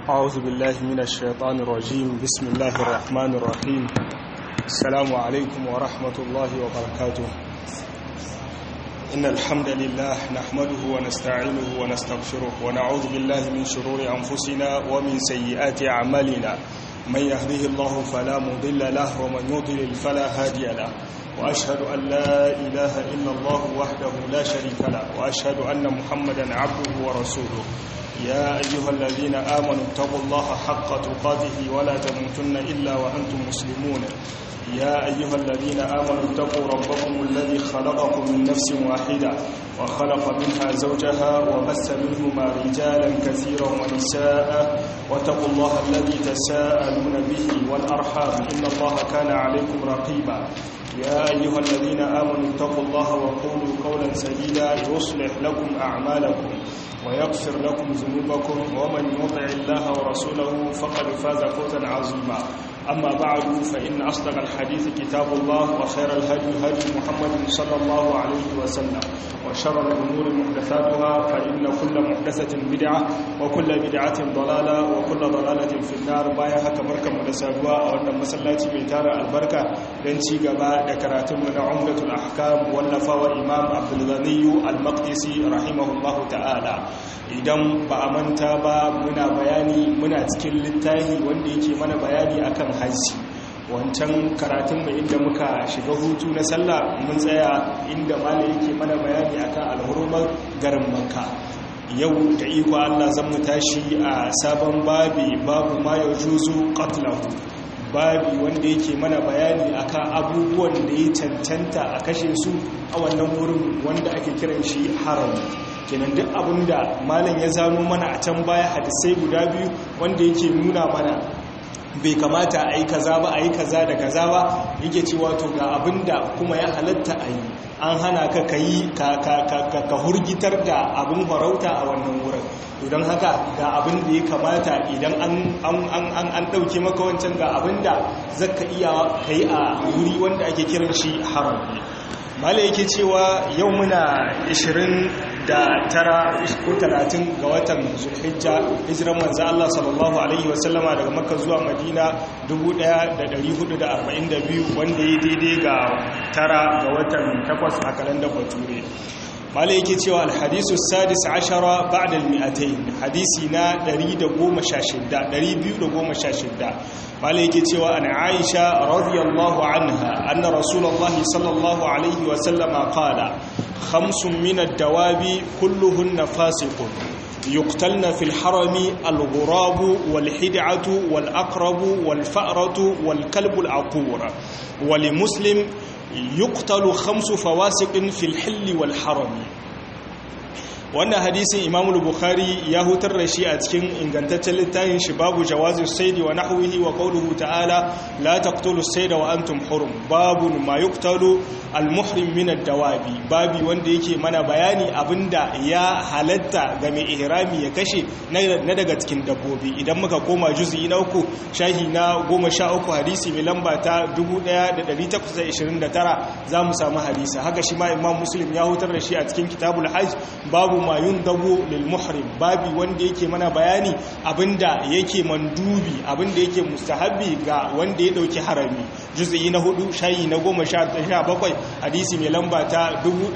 أعوذ بالله من الشيطان الرجيم بسم الله الرحمن الرحيم السلام عليكم ورحمة الله وبركاته إن الحمد لله نحمده ونستعينه ونستغفره ونعوذ بالله من شرور أنفسنا ومن سيئات أعمالنا من يهده الله فلا مضل له ومن يضلل فلا هادي له وأشهد أن لا إله إلا الله وحده لا شريك له وأشهد أن محمدا عبده ورسوله يا أيها الذين آمنوا اتقوا الله حق تقاته ولا تموتن إلا وأنتم مسلمون يا أيها الذين آمنوا اتقوا ربكم الذي خلقكم من نفس واحدة وخلق منها زوجها وبث منهما رجالا كثيرا ونساء واتقوا الله الذي تساءلون به والأرحام إن الله كان عليكم رقيبا يا أيها الذين آمنوا اتقوا الله وقولوا قولا سديدا يصلح لكم أعمالكم ويغفر لكم ذنوبكم ومن يطع الله ورسوله فقد فاز فوزا عظيما أما بعد فإن أصدق الحديث كتاب الله وخير الهدي هدي محمد صلى الله عليه وسلم وشر الأمور محدثاتها فإن كل محدثة بدعة وكل بدعة ضلالة وكل ضلالة في النار بايا هكا بركة مدسادوا وأن مسلاتي ميتار البركة لنشي قباء ذكراتم عمدة الأحكام والنفا وإمام عبد الغني المقدسي رحمه الله تعالى idan ba a manta ba muna bayani muna cikin littafi wanda yake mana bayani akan hajji wancan karatun mai inda muka shiga hutu na sallah mun tsaya inda mala yake mana bayani akan alhurumar garin makka yau da iko Allah zan mu tashi a sabon babi babu ma ya juzu qatlahu babi wanda yake mana bayani akan abubuwan da ya cancanta a kashe su a wannan wurin wanda ake kiran shi harami kenan duk abinda malam ya zano mana a can baya hadisai guda biyu wanda yake nuna mana bai kamata a yi kaza ba a yi kaza da kaza ba yake cewa to ga abinda kuma ya halatta a yi an hana ka ka yi ka hurgitar da abin farauta a wannan wurin don haka ga abin da ya kamata idan an ɗauke maka wancan ga abin da zaka iya ka yi a wuri wanda ake kiran shi haram mala yake cewa yau muna 20 da tara ko talatin ga watan zulhijja hijiran manzo Allah sallallahu alaihi wasallama daga makka zuwa madina 1442 wanda ya daidai ga tara ga watan takwas a kalandar bature mala yake cewa alhadisu sadis ashara ba'da almi'atayn hadisi na 116 216 mala yake cewa an aisha radiyallahu anha anna rasulullahi sallallahu alaihi wa sallama qala khamsun min ad-dawabi kulluhunna fasiqun يقتلن في الحرم الغراب والحدعة والأقرب والفأرة والكلب العقور ولمسلم يقتل خمس فواسق في الحل والحرم wannan hadisin imamul bukhari ya hutar da shi a cikin ingantaccen littafin shi babu jawazin saidi wa nahwihi wa qawluhu ta'ala la taqtulu sayda wa antum hurum babu ma yuqtalu al muhrim min ad dawabi babi wanda yake mana bayani abinda ya halatta ga mai ihrami ya kashe na daga cikin dabbobi idan muka koma juz'i na uku shahi na 13 hadisi mai lamba ta 1829 za mu samu hadisi haka shi ma imam muslim ya hutar da shi a cikin kitabul hajj babu ma yundabu lil muhrim babi wanda yake mana bayani abinda yake mandubi abinda yake mustahabi ga wanda ya dauki harami juz'i na hudu shayi na 17 hadisi mai lamba ta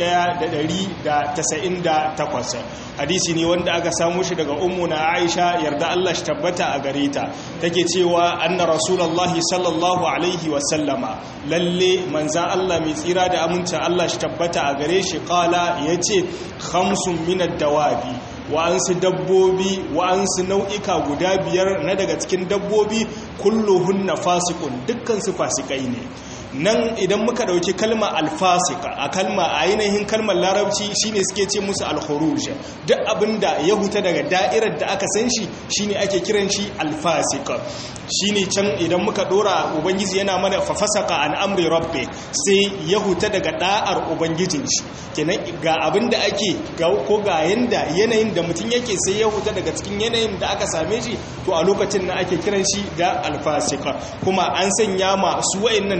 1198 hadisi ne wanda aka samu shi daga ummu na Aisha yarda Allah shi tabbata a gare ta take cewa anna rasulullahi sallallahu alaihi wa sallama lalle manzan Allah mai tsira da amincin Allah shi tabbata a gare shi qala yace khamsun minad dawabi wa'ansu dabbobi wa'ansu nau'ika guda biyar na daga cikin dabbobi kulluhunna fasiqun dukkan su fasikai ne nan idan muka dauki kalma alfasika a kalma a ainihin kalmar larabci shine suke ce musu alkhuruj duk abinda ya huta daga da'irar da aka san shi shine ake kiran shi alfasika shine can idan muka dora ubangiji yana mana fafasaka an amri rabbi sai ya huta daga da'ar ubangijin shi kenan ga abinda ake ko ga yanda yanayin da mutum yake sai ya huta daga cikin yanayin da aka same shi to a lokacin na ake kiran shi da alfasika kuma an sanya ma su wayannan dabbobi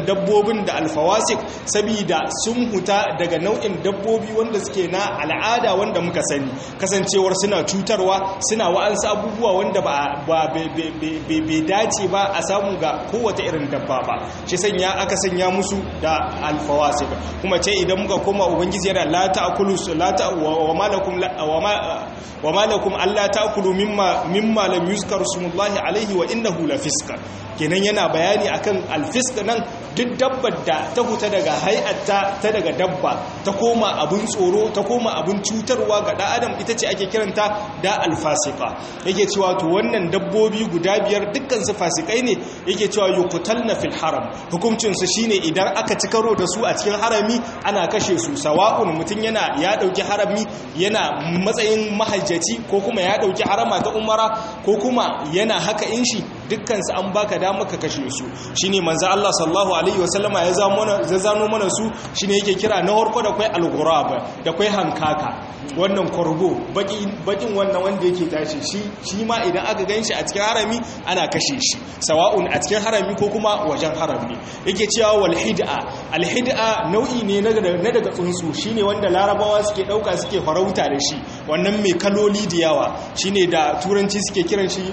dabbobin da alfawasik saboda sun huta daga nau'in dabbobi wanda suke na al'ada wanda muka sani kasancewar suna cutarwa suna wa'ansu abubuwa wanda ba bai dace ba a samu ga kowace irin dabba ba shi sanya aka sanya musu da alfawasik kuma ce idan muka koma ubangiji yana la ta'kulu la ta wa malakum wa malakum alla ta'kulu mimma mimma lam yuzkar smullahi alaihi wa innahu la fiska kenan yana bayani akan alfisk nan duk dabbar da ta huta daga hay'atta ta daga dabba ta koma abun tsoro ta koma abun cutarwa ga dan adam ita ce ake kiranta da alfasika yake cewa to wannan dabbobi guda biyar dukkan su fasikai ne yake cewa yuqtalna fil haram hukuncin su shine idan aka ci karo da su a cikin harami ana kashe su sawa'un mutun yana ya dauki harami yana matsayin mahajjaci ko kuma ya dauki harama ta umara ko kuma yana haka in shi dukkan su an baka dama ka kashe su shine manzo Allah sallallahu alaihi wasallama ya zano mana su shine yake kira na harko da kai al-ghurab da kai hankaka wannan korgo bakin wannan wanda yake tashi shi shi ma idan aka ganshi a cikin harami ana kashe shi sawa'un a cikin harami ko kuma wajen harami yake cewa wal hid'a al hid'a nau'i ne na daga tsuntsu shine wanda larabawa suke dauka suke farauta da shi wannan mai kaloli da yawa shine da turanci suke kiran shi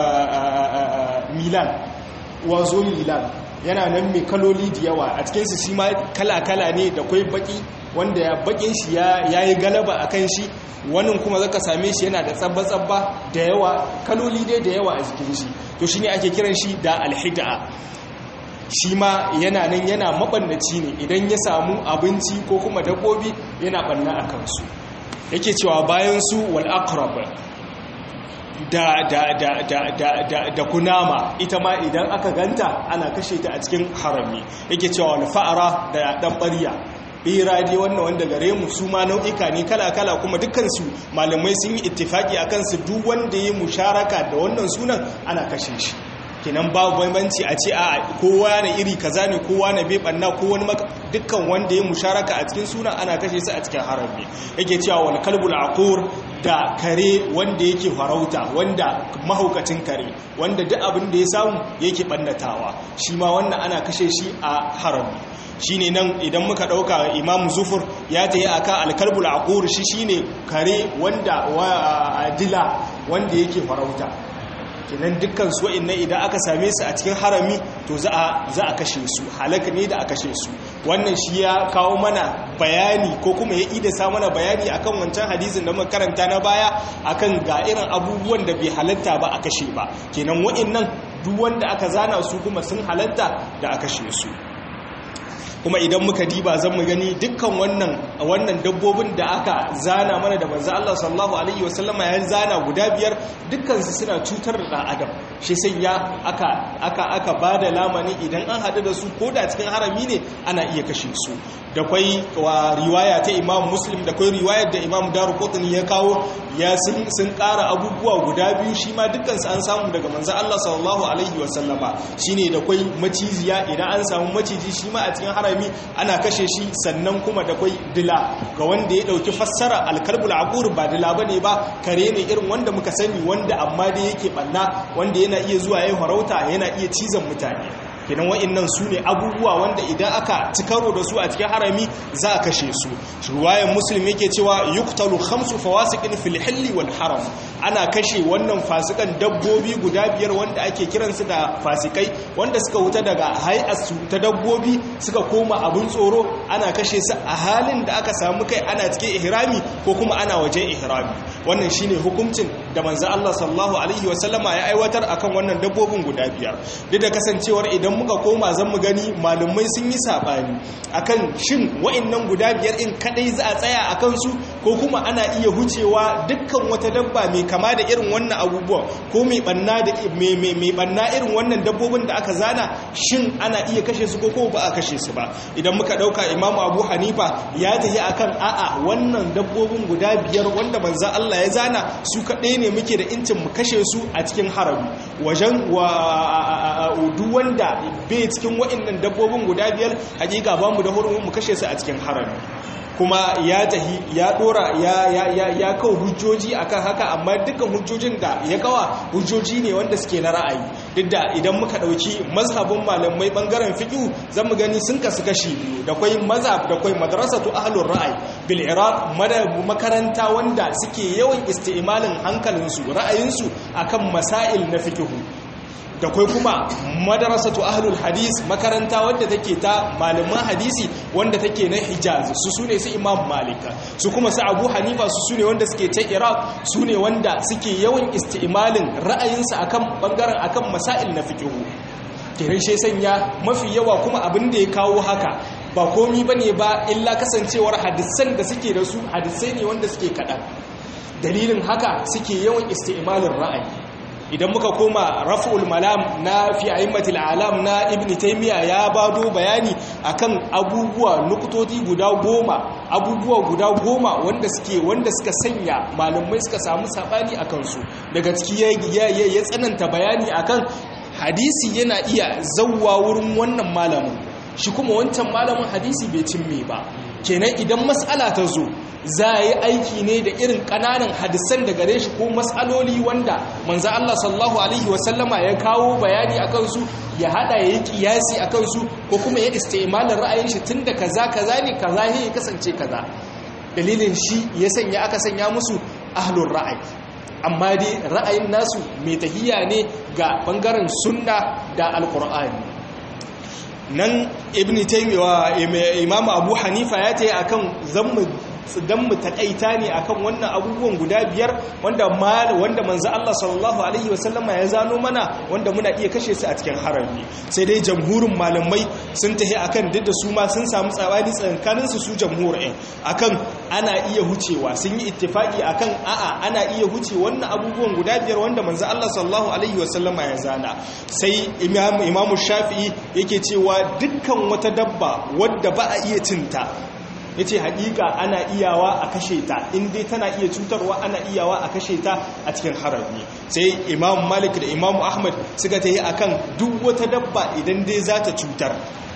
milan wazo milan yana nan mai kaloli da yawa a cikinsu shi ma kala-kala ne da kwai baki wanda ya bakin shi ya yi galaba a kan shi wannan kuma zaka same shi yana da tsabba-tsabba da yawa kaloli dai da yawa a jikin shi to shi ne ake kiran shi da alhida shi ma yana nan yana mabannaci ne idan ya samu abinci ko kuma dabbobi yana banna a kansu yake cewa bayan su wal aqrab da da da da da da da kunama ita ma idan aka ganta ana kashe ta a cikin harami yake cewa wal fa'ara da dan bariya bera dai wannan wanda gare mu su ma nau'ika ne kala-kala kuma dukansu malamai sun yi ittifaki akan su duk wanda ya musharaka da wannan sunan ana kashe shi kenan babu bambanci a ce a kowa na iri kaza ne kowa na bai banna ko wani maka dukkan wanda ya musharaka a cikin sunan ana kashe su a cikin harami yake cewa wal kalbul aqur da kare wanda yake farauta wanda mahaukacin kare wanda duk abin da ya samu yake bannatawa shi ma wannan ana kashe shi a harami shine nan idan muka dauka imam zufur ya tayi aka alkalbul aqur shi shine kare wanda dila wanda yake farauta kenan dukkan su wa'annan idan aka same su a cikin harami to za a za a kashe su halaka ne da a kashe su wannan shi ya kawo mana bayani ko kuma ya ida sa mana bayani akan wancan hadisin da muka karanta na baya akan ga irin abubuwan da bai halatta ba a kashe ba kenan wa'annan duk wanda aka zana su kuma sun halatta da a kashe su kuma idan muka diba zan mu gani dukkan wannan wannan dabbobin da aka zana mana da manzo Allah sallallahu alaihi wasallama ya zana guda biyar dukkan su suna cutar da adam shi sai ya aka aka aka bada lamani idan an hadu da su ko da cikin harami ne ana iya kashe su da kwai wa riwaya ta Imam Muslim da kwai riwayar da Imam Daruqutni ya kawo ya sun sun ƙara abubuwa guda biyu shi ma dukkan su an samu daga manzo Allah sallallahu alaihi wasallama shine da kwai maciziya idan an samu maciji shi ma a cikin harami harami ana kashe shi sannan kuma da kwai dila ga wanda ya dauki fassara alkalbul aqur ba dila bane ba kare ne irin wanda muka sani wanda amma da yake banna wanda yana iya zuwa yayin farauta yana iya cizon mutane kenan wa'annan su ne abubuwa wanda idan aka ci karo da su a cikin harami za a kashe su ruwayan muslim yake cewa yuktalu khamsu fawasiqin fil hilli wal haram ana kashe wannan fasikan dabbobi guda biyar wanda ake kiransu da fasikai wanda suka wuta daga hay'asu ta dabbobi suka koma abun tsoro ana kashe su a halin da aka samu kai ana cikin ihrami ko kuma ana wajen ihrami wannan shine hukuncin da manzo Allah sallallahu alaihi wasallama ya aiwatar akan wannan dabbobin guda biyar duk da kasancewar idan muka koma zan mu gani malumai sun yi sabani akan shin wa'annan guda biyar in kadai za a tsaya akan su ko kuma ana iya hucewa dukkan wata dabba mai kama da irin wannan abubuwan ko mai banna da mai mai banna irin wannan dabbobin da aka zana shin ana iya kashe su ko kuma ba a kashe su ba idan muka dauka imamu abu hanifa ya tafi akan a'a wannan dabbobin guda biyar wanda manzon Allah ya zana su kadai ne muke da incin mu kashe su a cikin harami wajen wa duk wanda bai cikin waɗannan dabbobin guda biyar hakika ba mu da hurumin mu kashe su a cikin harami kuma ya tahi ya dora ya ya ya ya kawo hujjoji akan haka amma dukkan hujjojin da ya kawa hujjoji ne wanda suke na ra'ayi duk da idan muka dauki mazhabin malamai bangaren fiqh zamu gani sun kasu kashi biyu da kwai mazhab da kwai madrasatu ahlur ra'ayi bil iraq makaranta wanda suke yawan isti'malin hankalinsu ra'ayinsu akan masail na fiqh da kai kuma madarasatu ahlul hadis makaranta wadda take ta malaman hadisi wanda take na hijaz su sune su imam malika su kuma su abu hanifa su sune wanda suke ta iraq su ne wanda suke yawan isti'malin ra'ayinsu akan bangaren akan masail na fiqh kiran shi sanya mafi yawa kuma abin da ya kawo haka ba komi bane ba illa kasancewar hadisan da suke da su hadisai ne wanda suke kaɗan dalilin haka suke yawan isti'malin ra'ayi idan muka koma raf'ul malam na fi a'immatil alam na ibn taymiya ya bado bayani akan abubuwa nukutoti guda goma abubuwa guda goma wanda suke wanda suka sanya malamai suka samu sabani akan su daga ciki ya ya tsananta bayani akan hadisi yana iya zawwa wurin wannan malamin shi kuma wancan malamin hadisi bai cimme ba kenan idan mas'ala ta zo za a yi aiki ne da irin ƙananan hadisan da gare shi ko matsaloli wanda manzo Allah sallallahu alaihi wasallama ya kawo bayani a kansu ya hada ya yi kiyasi a kansu ko kuma ya istimalin ra'ayin shi tun da kaza kaza ne kaza ne ya kasance kaza dalilin shi ya sanya aka sanya musu ahlur ra'ayi amma dai ra'ayin nasu mai tahiya ne ga bangaren sunna da alqur'ani nan ibn taymiwa imamu abu hanifa ya tayi akan zammu dan mu takaita ne akan wannan abubuwan guda biyar wanda wanda manzo Allah sallallahu alaihi wasallama ya zano mana wanda muna iya kashe su a cikin harami sai dai jamhurin malamai sun tahi akan duk da su ma sun samu tsabani tsakanin su su jamhurin akan ana iya hucewa sun yi ittifaki akan a'a ana iya huce wannan abubuwan guda biyar wanda manzo Allah sallallahu alaihi wasallama ya zana sai imam imamu shafi'i yake cewa dukkan wata dabba wadda ba a iya cinta ya ce haƙiƙa ana iyawa a kashe ta inda tana iya cutarwa ana iyawa a kashe ta a cikin harami sai imam malik da imam ahmad suka ta yi a kan duk wata dabba idan dai za ta cutar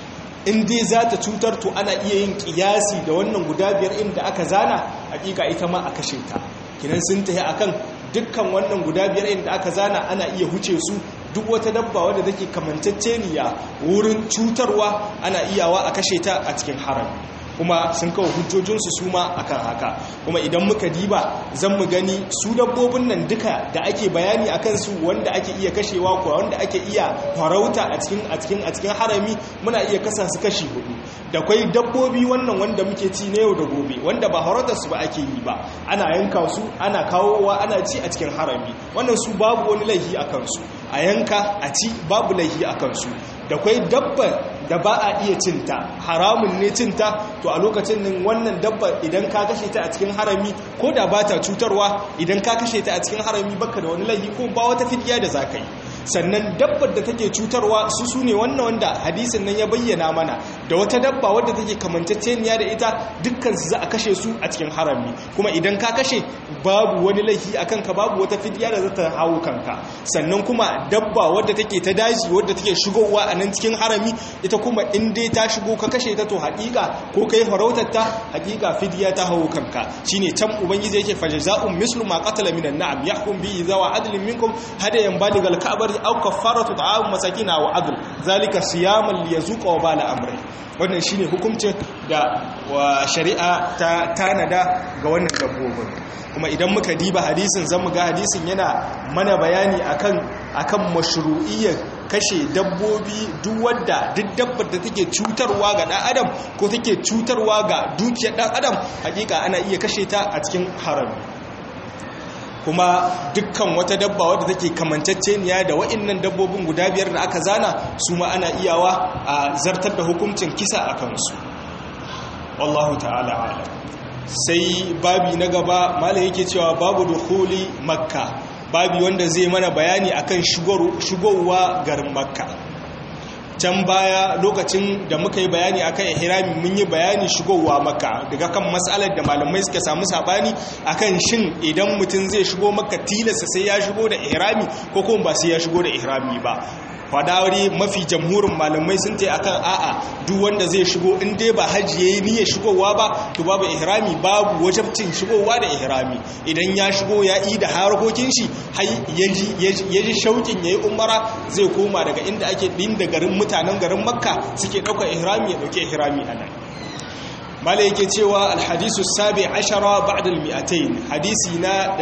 in dai za ta cutar to ana iya yin ƙiyasi da wannan guda biyar inda aka zana haƙiƙa ita ma a kashe ta kinan sun ta yi a kan dukkan wannan guda biyar inda aka zana ana iya huce su duk wata dabba wadda take kamantacceniya wurin cutarwa ana iyawa a kashe ta a cikin harami kuma sun kawo hujjojinsu su ma akan haka kuma idan muka diba zan mu gani su dabbobin nan duka da ake bayani akan su wanda ake iya kashewa ko wanda ake iya farauta a cikin a cikin a cikin harami muna iya kasa su kashi hudu da kwai dabbobi wannan wanda muke ci na yau da gobe wanda ba farautar su ba ake yi ba ana yanka su ana kawowa ana ci a cikin harami wannan su babu wani laifi akan su a yanka a ci babu laifi akan su da kwai dabba da ba a iya cinta haramun ne cinta to a lokacin nan wannan dabba idan ka kashe ta a cikin harami ko da ba ta cutarwa idan ka kashe ta a cikin harami baka da wani laifi ko ba wata fidiya da za ka yi sannan dabbar da take cutarwa su su ne wannan wanda hadisin nan ya bayyana mana da wata dabba wadda take kamantacceniya da ita dukkan su za a kashe su a cikin harami kuma idan ka kashe babu wani laifi a kanka babu wata fidiya da za ta hawo kanka sannan kuma dabba wadda take ta daji wadda take shigowa a nan cikin harami ita kuma in dai ta shigo ka kashe ta to haƙiƙa ko kai farautar ta haƙiƙa fidiya ta hawo kanka shine can ubangiji yake fajza'un mislu ma qatala minan na'am yahkum bi zawa adlin minkum hadayan baligal ka'bar aw kaffaratu ta'am masakina wa adl zalika siyaman liyazuqa wa bala amri wannan shine hukuncin da shari'a ta tanada ga wannan dabbobin kuma idan muka diba hadisin zamu ga hadisin yana mana bayani akan akan mashru'iyyar kashe dabbobi duk wadda duk dabbar da take cutarwa ga dan adam ko take cutarwa ga dukiyar dan adam hakika ana iya kashe ta a cikin harami kuma dukkan wata dabba wadda take kamanceceniya da wa'annan dabbobin guda biyar da aka zana su ma ana iyawa a zartar da hukuncin kisa a kansu wallahu ta'ala alam sai babi na gaba malai yake cewa babu dukhuli makka babi wanda zai mana bayani akan shigowa garin makka can baya lokacin da muka yi bayani akan ihrami mun yi bayani shigowa makka daga kan matsalar da malamai suka samu sabani akan shin idan mutum zai shigo makka tilasta sai ya shigo da ihrami ko kuma ba sai ya shigo da ihrami ba fadawari mafi jamhurin malamai sun ta akan a'a duk wanda zai shigo in dai ba hajji yayi niyyar shigowa ba to babu ihrami babu wajibcin shigowa da ihrami idan ya shigo ya yi da harkokin shi har yaji yaji shaukin yayi umara zai koma daga inda ake din da garin mutanen garin makka suke ɗaukar ihrami ya ɗauki ihrami a nan mala yake cewa alhadisu sabi ashara ba'da almi'atain hadisi na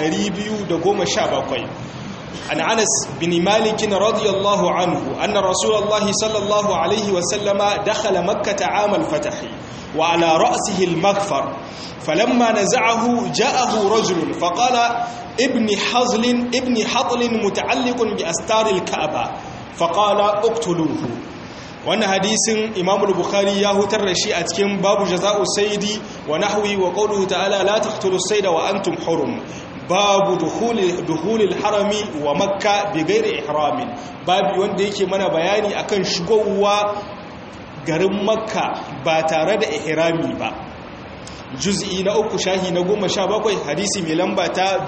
217 an anas bin malik radiyallahu anhu anna rasulullahi sallallahu alaihi wa sallama dakhala makkah 'am al-fath wa ala ra'sihi al-maghfar فلما نزعه جاءه رجل فقال ابن حزل ابن حطل متعلق بأستار الكعبة فقال اقتلوه wannan hadisin Imam Bukhari ya hutar da shi a cikin babu jaza'u saidi wa nahwi wa qawluhu ta'ala la taqtulus sayda wa antum hurum babu dukhulil harami wa makka bi ghairi ihramin babu wanda yake mana bayani akan shigowa garin makka ba tare da ihrami ba juz'i na uku shahi na goma sha bakwai hadisi mai lamba ta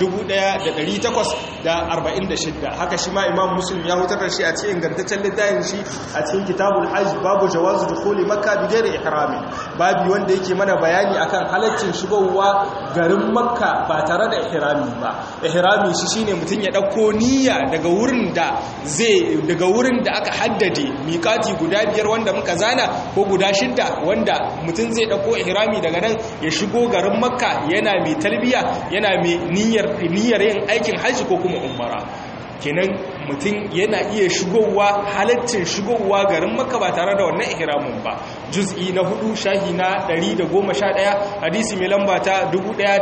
1846 haka shi ma imam muslim ya hutar da shi a cikin gantaccen littafin shi a cikin kitabul hajj babu jawazu dukhuli makka bi ghairi ihrami babu wanda yake mana bayani akan halaccin shigowa garin makka ba tare da ihrami ba ihrami shi shine mutum ya dauko niyya daga wurin da zai daga wurin da aka haddade miƙati guda biyar wanda muka zana ko guda shidda wanda mutum zai dauko ihrami daga nan ya shigo garin makka yana mai talbiya yana mai niyyar yin aikin hajji ko kuma umara kenan mutum yana iya shigowa halaccin shigowa garin makka ba tare da wannan ihramin ba juz'i na hudu shahi na 111 hadisi mai lamba ta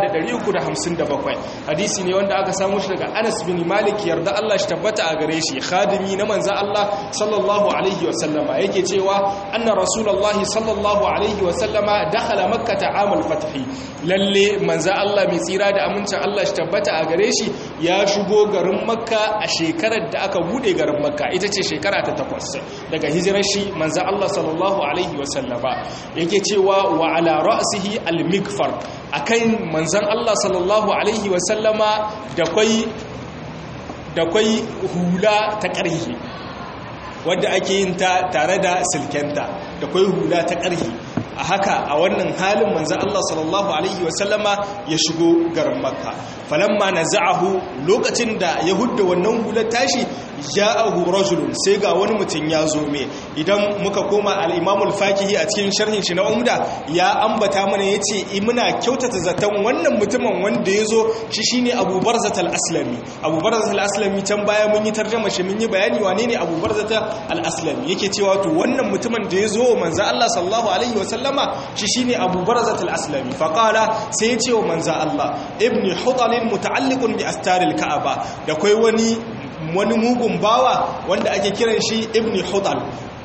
1357 hadisi ne wanda aka samu shi daga Anas bin Malik yarda Allah shi tabbata a gare shi khadimi na manzo Allah sallallahu alaihi wa sallama yake cewa anna rasulullahi sallallahu alaihi wa sallama dakhala makkah amal fath lalle manzo Allah mai tsira da amincin Allah shi tabbata a gare shi ya shigo garin makka a shekarar da aka bude garin makka ita ce shekara ta takwas daga hijirar shi manzo Allah sallallahu alaihi wa sallama yake cewa wa ala ra'sihi al-mikfar akan manzon Allah sallallahu alaihi wa sallama da kwai da kwai hula ta ƙarhi wadda ake yin ta tare da silkenta da kwai hula ta ƙarhi a haka a wannan halin manzo Allah sallallahu alaihi wasallama ya shigo garin makka falamma naza'ahu lokacin da ya hudda wannan hular tashi ja'ahu rajulun sai ga wani mutum ya zo me idan muka koma al-Imam al-Fakihi a cikin sharhin shi na Umda ya ambata mana yace muna kyautata zaton wannan mutumin wanda ya zo shi shine Abu Barzat al-Aslami Abu Barzat al-Aslami can baya mun yi tarjuma shi mun yi bayani wane ne Abu Barzat al-Aslami yake cewa to wannan mutumin da ya zo manzo Allah sallallahu alaihi wasallama shi shine Abu Barzat al-Aslami faqala sai ya ce wa manzo Allah ibni hudal muta'alliqun bi astaril Ka'aba da kai wani wani mugun bawa wanda ake kiran shi ibni hudal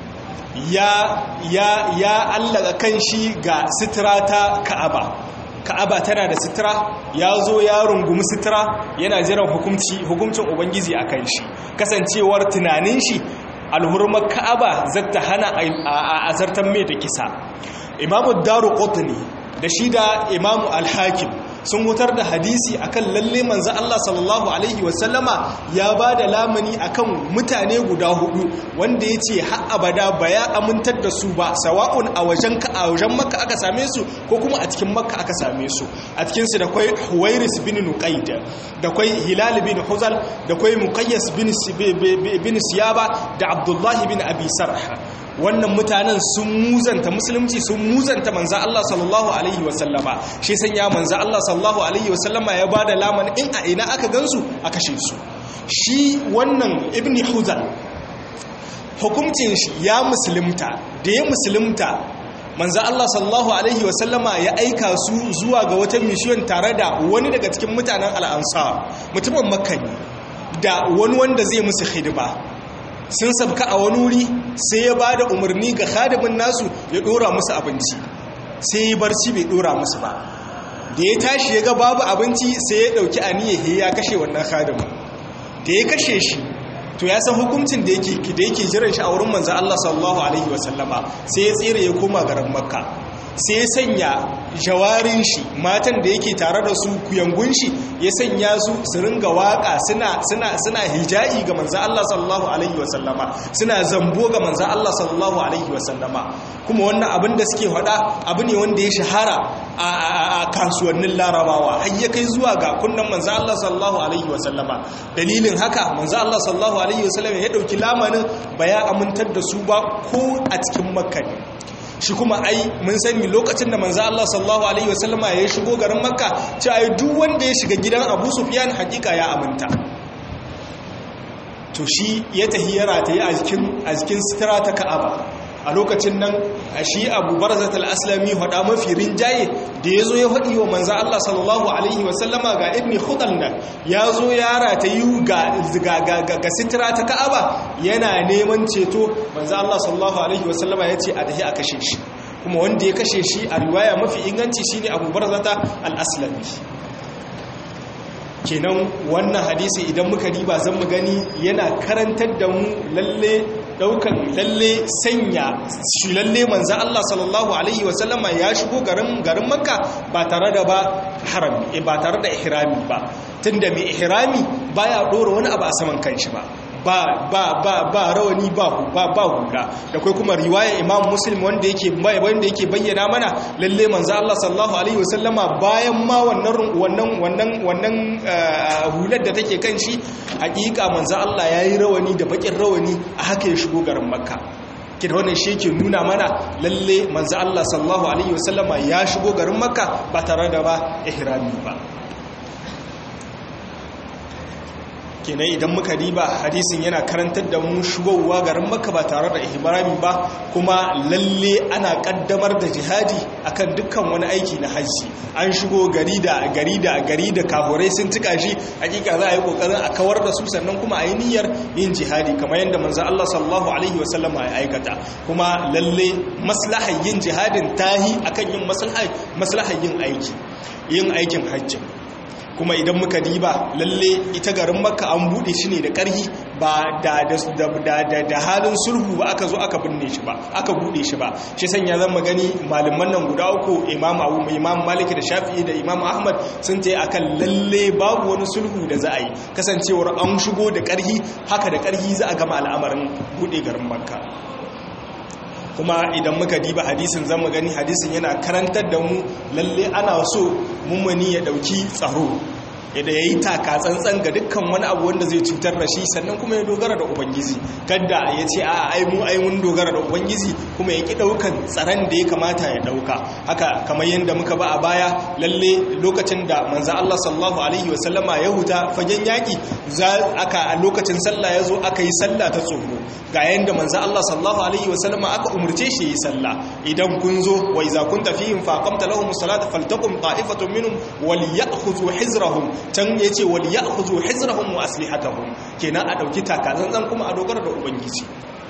ya ya ya allaka kan shi ga sitira ta ka'aba ka'aba tana da sitira ya zo ya rungumi sitira yana jiran hukunci hukuncin ubangiji a kan shi kasancewar tunanin shi alhurmar ka'aba zata hana a azartar mai da kisa imamu daru qutni da shi da imamu al-hakim sun wutar da hadisi akan lalle manzo Allah sallallahu alaihi wasallama ya ba da lamani akan mutane guda hudu wanda ya ce har abada ba ya amintar da su ba sawa'un a wajen ka a wajen makka aka same su ko kuma a cikin makka aka same su a cikin su da kwai huwairis bin nuqaid da kwai hilal bin huzal da kwai muqayyas bin bin siyaba da abdullah bin abi sarh wannan mutanen sun muzanta musulunci sun muzanta manzo Allah sallallahu alaihi wasallama shi sanya manzo Allah sallallahu alaihi wasallama ya bada laman in a ina aka gansu a kashe su shi wannan ibni huzal hukuncin shi ya musulunta da ya musulunta manzo Allah sallallahu alaihi wasallama ya aika su zuwa ga wata mission tare da wani daga cikin mutanen al-ansar mutumin makka da wani wanda zai musu hidima sun sabka a wani wuri sai ya ba da umarni ga khadimin nasu ya dora musu abinci sai ya barci bai dora musu ba da ya tashi ya ga babu abinci sai ya dauki aniyar ya kashe wannan khadimin da ya kashe shi to ya san hukuncin da yake da yake jiran shi a wurin manzo Allah sallallahu alaihi wasallama sai ya tsere ya koma garin makka sai ya sanya jawarin shi matan da yake tare da su kuyangun shi ya sanya su su ringa waka suna suna suna hija'i ga manzo Allah sallallahu alaihi wasallama suna zambo ga manzo Allah sallallahu alaihi wasallama kuma wannan abin da suke faɗa abu ne wanda ya shahara a kasuwannin larabawa har ya kai zuwa ga kunnan manzo Allah sallallahu alaihi wasallama dalilin haka manzo Allah sallallahu alaihi wasallama ya dauki lamanin ba ya amintar da su ba ko a cikin makka ne shi kuma ai mun sani lokacin da manzo Allah sallallahu alaihi wasallama ya shigo garin makka ce ai duk wanda ya shiga gidan Abu Sufyan hakika ya aminta to shi ya tahiyara ta yi a jikin a jikin sitira ta Ka'aba a lokacin nan a shi abu barzat al-aslami hada mafi rinjaye da ya zo ya faɗi wa manzan Allah sallallahu Alaihi wasallama ga ibni hudal nan ya zo ya rata yi ga sitira ta ka'aba yana neman ceto manzan Allah sallallahu Alaihi wasallama ya ce a dahi a kashe shi kuma wanda ya kashe shi a riwaya mafi inganci shine abu barzata al-aslami kenan wannan hadisi idan muka riba zan mu gani yana karantar da mu lalle daukan lalle sanya shi lalle manzo Allah sallallahu alaihi wasallama ya shigo garin garin Makka ba tare da ba haram ba tare da ihrami ba tunda mai ihrami baya dora wani abu a saman kanshi ba ba ba ba ba rawani ba ba ba hula da kai kuma riwaya Imam Muslim wanda yake wanda yake bayyana mana lalle manzo Allah sallallahu alaihi wasallama bayan ma wannan wannan wannan wannan hular da take kan shi hakika manzo Allah yayi rawani da bakin rawani a haka ya shigo garin Makka kida wannan shi yake nuna mana lalle manzo Allah sallallahu alaihi wasallama ya shigo garin Makka ba tare da ba ihrami ba kenan idan muka riba hadisin yana karantar da mu shigowa garin makka ba tare da ihrami ba kuma lalle ana kaddamar da jihadi akan dukkan wani aiki na hajji an shigo gari da gari da gari da kafurai sun tuka shi hakika za a yi kokarin a kawar da su sannan kuma a yi niyyar yin jihadi kamar yadda manzo Allah sallallahu alaihi wasallam ya aikata kuma lalle maslahar yin jihadin tahi akan yin maslahar maslahar yin aiki yin aikin hajji kuma idan muka diba lalle ita garin makka an bude shi ne da ƙarhi ba da da halin sulhu ba aka zo aka binne shi ba aka bude shi ba shi sanya zan magani malaman nan guda uku imam abu imam maliki da shafi'i da imam ahmad sun ce akan lalle babu wani sulhu da za a yi kasancewar an shigo da ƙarhi haka da ƙarhi za a gama al'amarin bude garin makka kuma idan muka diba hadisin zama gani hadisin yana karantar da mu lalle ana so mummuni ya dauki tsaro yadda ya yi taka tsantsan ga dukkan wani abu wanda zai cutar da shi sannan kuma ya dogara da ubangiji kadda ya ce a ai mu ai mun dogara da ubangiji kuma ya ki daukan tsaron da ya kamata ya dauka haka kamar yadda muka ba a baya lalle lokacin da manzo Allah sallallahu alaihi wasallama ya huta fagen yaki za aka a lokacin sallah ya zo aka yi sallah ta tsoro ga yanda manzo Allah sallallahu alaihi wasallama aka umurce shi yi sallah idan kun zo wa iza kunta fihim faqamta lahum salata faltaqum ta'ifatun minhum walyakhudhu hizrahum can ya ce wal ya'khudhu hizrahum wa aslihatahum kenan a dauki takazanzan kuma a dogara da ubangiji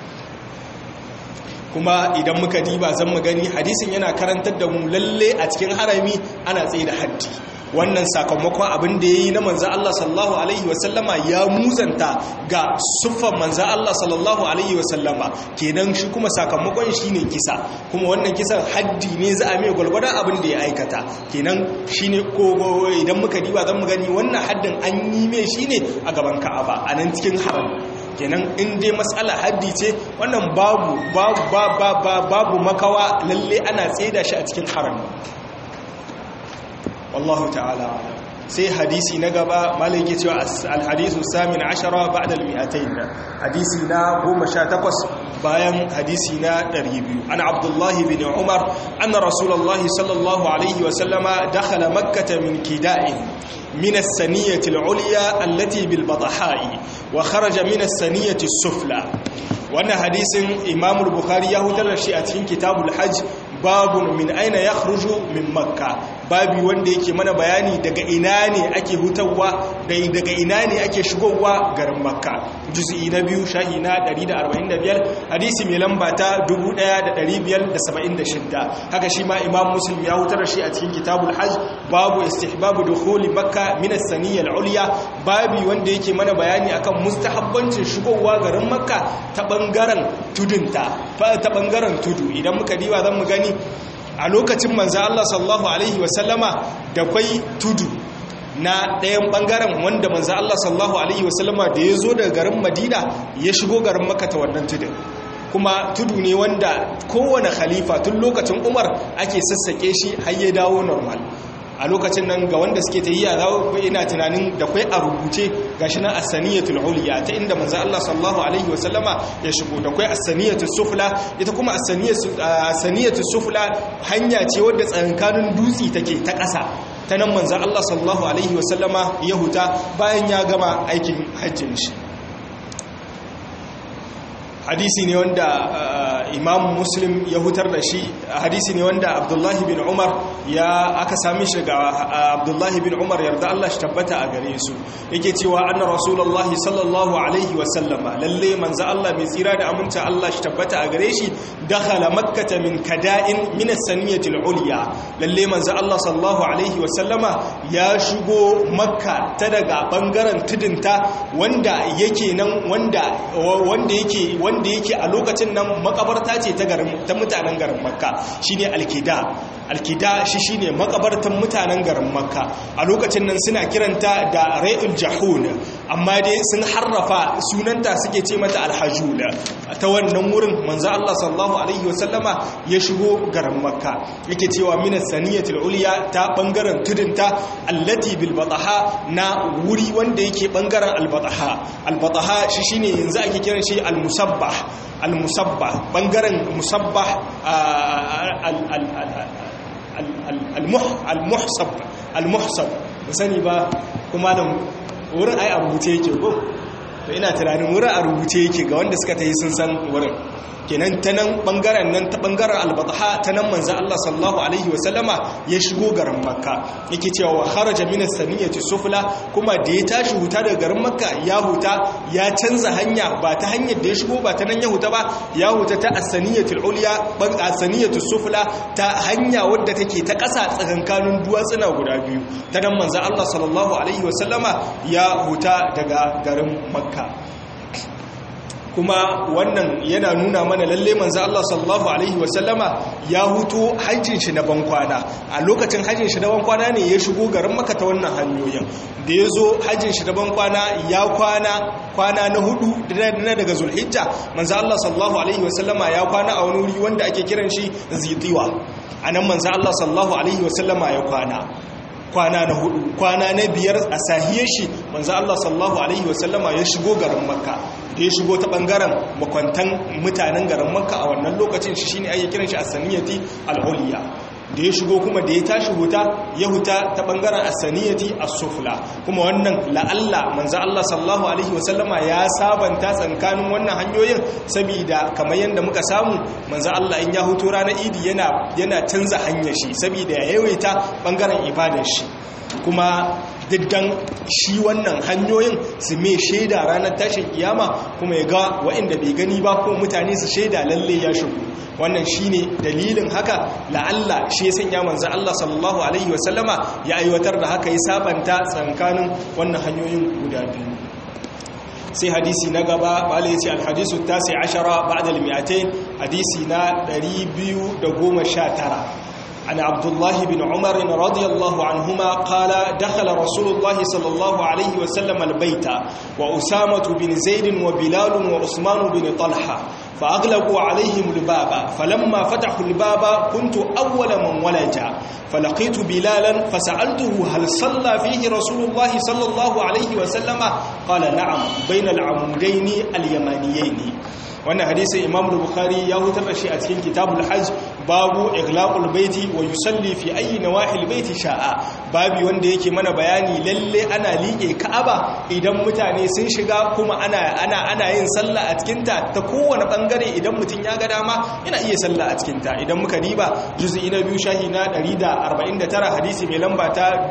kuma idan muka diba zan mu gani hadisin yana karantar da mu lalle a cikin harami ana tsaye da haddi wannan sakamakon abin da ya yi na manzan Allah sallallahu Alaihi wasallama ya muzanta ga siffan manzan Allah sallallahu Alaihi wasallama kenan shi kuma sakamakon shi ne kisa kuma wannan kisan haddi ne za a mai gwalgwadon abin da ya aikata kenan shi ne kogo idan muka diba zan mu gani wannan haddin an yi mai shi ne a gaban ka'aba a nan cikin haram kenan in dai matsala haddi ce wannan babu babu makawa lalle ana tseda shi a cikin haram wallahu ta'ala sai hadisi na gaba malai ke cewa alhadisu samin ashara ba'da al-mi'atayn hadisi na 18 bayan hadisi na 200 ana abdullahi bin umar anna rasulullahi sallallahu alaihi wa sallama dakhala makkah min kida'in من السنية العليا التي بالبطحاء وخرج من السنية السفلى وأن حديث إمام البخاري يهدر الشيء كتاب الحج باب من أين يخرج من مكة babi wanda yake mana bayani daga ina ne ake hutawa daga ina ne ake shigowa garin makka juz'i na biyu shahi na 145 hadisi mai lamba ta 1576 haka shi ma imam muslim ya hutar shi a cikin kitabul hajj babu istihbabu dukhuli makka min as-saniyya al-ulya babi wanda yake mana bayani akan mustahabbancin shigowa garin makka ta bangaren tudunta ta bangaren tudu idan muka diba zan mu gani a lokacin manzo Allah sallallahu alaihi wasallama da kwai tudu na ɗayan ɓangaren wanda manzo Allah sallallahu alaihi wasallama da ya zo daga garin Madina ya shigo garin Makka ta wannan tudun kuma tudu ne wanda kowane khalifa tun lokacin Umar ake sassake shi har ya dawo normal a lokacin nan ga wanda suke tayiya za ku ina tunanin da kai a rubuce gashi nan as-saniyatul ulya ta inda manzo Allah sallallahu alaihi wasallama ya shigo da kai as-saniyatus sufla ita kuma as-saniyatus sufla hanya ce wadda tsakankanin dutsi take ta ƙasa ta nan manzo Allah sallallahu alaihi wasallama ya huta bayan ya gama aikin hajjin shi hadisi ne wanda imam muslim ya hutar da shi hadisi ne wanda abdullahi bin umar ya aka sami shi ga abdullahi bin umar yarda Allah shi tabbata a gare su yake cewa anna rasulullahi sallallahu alaihi wasallama lalle manzo Allah mai tsira da aminta Allah shi tabbata a gare shi dakhala makkata min kada'in min as-saniyati al-ulya lalle manzo Allah sallallahu alaihi wasallama ya shigo makka ta daga bangaren tudunta wanda yake nan wanda wanda yake wanda yake a lokacin nan makabarta ce ta garin ta mutanen garin makka shine alkida alkida shi shine makabartan mutanen garin makka a lokacin nan suna kiranta da ra'ul jahun amma dai sun harrafa sunanta suke ce mata alhajul ta wannan wurin manzo Allah sallallahu alaihi wasallama ya shigo garin makka yake cewa min saniyatul ulya ta bangaren tudunta allati bil bataha na wuri wanda yake bangaren al bataha al bataha shi shine yanzu ake kiran shi al musabbah al-musabbah bangaren musabbah al-muhsab al-muhsab sani ba kuma da wurin ai a rubuce yake ko to ina tunanin wurin a rubuce yake ga wanda suka tayi sun san wurin kenan ta nan bangaren nan ta bangaren albataha ta nan manzo Allah sallallahu alaihi wasallama ya shigo garin makka yake cewa wa kharaja min as-saniyati sufla kuma da ya tashi huta daga garin makka ya huta ya canza hanya ba ta hanyar da ya shigo ba ta nan ya huta ba ya huta ta as-saniyati al-ulya ban as-saniyati sufla ta hanya wadda take ta ƙasa tsakankanin duwatsuna guda biyu ta nan manzo Allah sallallahu alaihi wasallama ya huta daga garin makka kuma wannan yana nuna mana lalle manzo Allah sallallahu alaihi wasallama ya huto hajjin shi na bankwana a lokacin hajjin shi na bankwana ne ya shigo garin Makka ta wannan hanyoyin da ya zo hajjin shi na bankwana ya kwana kwana na hudu na daga Zulhijja manzo Allah sallallahu alaihi wasallama ya kwana a wani wuri wanda ake kiran shi Zitiwa anan manzo Allah sallallahu alaihi wasallama ya kwana kwana na hudu kwana na biyar a sahiyar shi manzo Allah sallallahu alaihi wasallama ya shigo garin Makka da ya shigo ta bangaren makwantan mutanen garin Makka a wannan lokacin shi shine ake kiran shi as-saniyati al-ulya da ya shigo kuma da ya tashi huta ya huta ta bangaren as-saniyati as-sufla kuma wannan la'alla manzo Allah sallallahu alaihi wasallama ya sabanta tsankanin wannan hanyoyin saboda kamar yanda muka samu manzo Allah in ya huto ranar idi yana yana canza hanyar shi saboda ya yawaita bangaren ibadar shi kuma diddan shi wannan hanyoyin su mai shaida ranar tashin kiyama kuma ya ga waɗanda bai gani ba ko mutane su shaida lalle ya shigo wannan shine dalilin haka la'alla shi ya sanya manzo Allah sallallahu alaihi wasallama ya aiwatar da haka ya sabanta tsankanin wannan hanyoyin guda biyu sai hadisi na gaba bala ya ce alhadisu tasi ashara ba'da al-mi'atain hadisi na 219 عن عبد الله بن عمر رضي الله عنهما قال دخل رسول الله صلى الله عليه وسلم البيت وأسامة بن زيد وبلال وعثمان بن طلحة فأغلقوا عليهم الباب فلما فتحوا الباب كنت أول من ولج فلقيت بلالا فسألته هل صلى فيه رسول الله صلى الله عليه وسلم قال نعم بين العمودين اليمانيين wannan hadisin imam bukhari ya hutar da shi a cikin kitabul hajj babu iglaqul baiti wa yusalli fi ayi nawahil baiti sha'a babu wanda yake mana bayani lalle ana liƙe ka'aba idan mutane sun shiga kuma ana ana ana yin sallah a cikin ta ta kowane bangare idan mutum ya ga dama yana iya sallah a cikin ta idan muka diba juz'i na biyu shahi na 149 hadisi mai lamba ta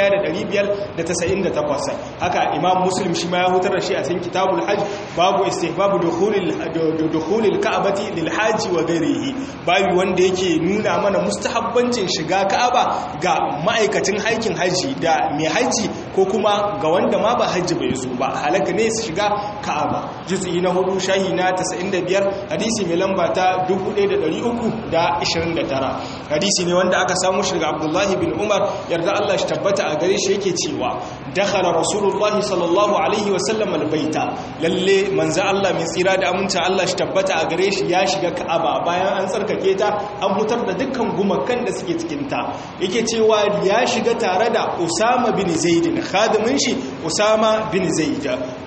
1598 haka imam muslim shi ma ya hutar da shi a cikin kitabul hajj babu istihbabu dukhulil dukhulil ka'bati lil haji wa ghairihi babu wanda yake nuna mana mustahabbancin shiga ka'aba ga ma'aikacin aikin haji da mai haji ko kuma ga wanda ma ba haji bai zo ba halaka ne su shiga ka'aba juz'i na hudu shahi na 95 hadisi mai lamba ta 1329 hadisi ne wanda aka samu shi daga abdullahi bin umar yarda Allah shi tabbata a gare shi yake cewa dakhala rasulullahi sallallahu alaihi wasallam albaita lalle manzo Allah mai tsira da aminta Allah shi tabbata a gare shi ya shiga ka'aba bayan an tsarkake ta an hutar da dukkan gumakan da suke cikin ta yake cewa ya shiga tare da usama bin zaid khadimin shi usama bin zaid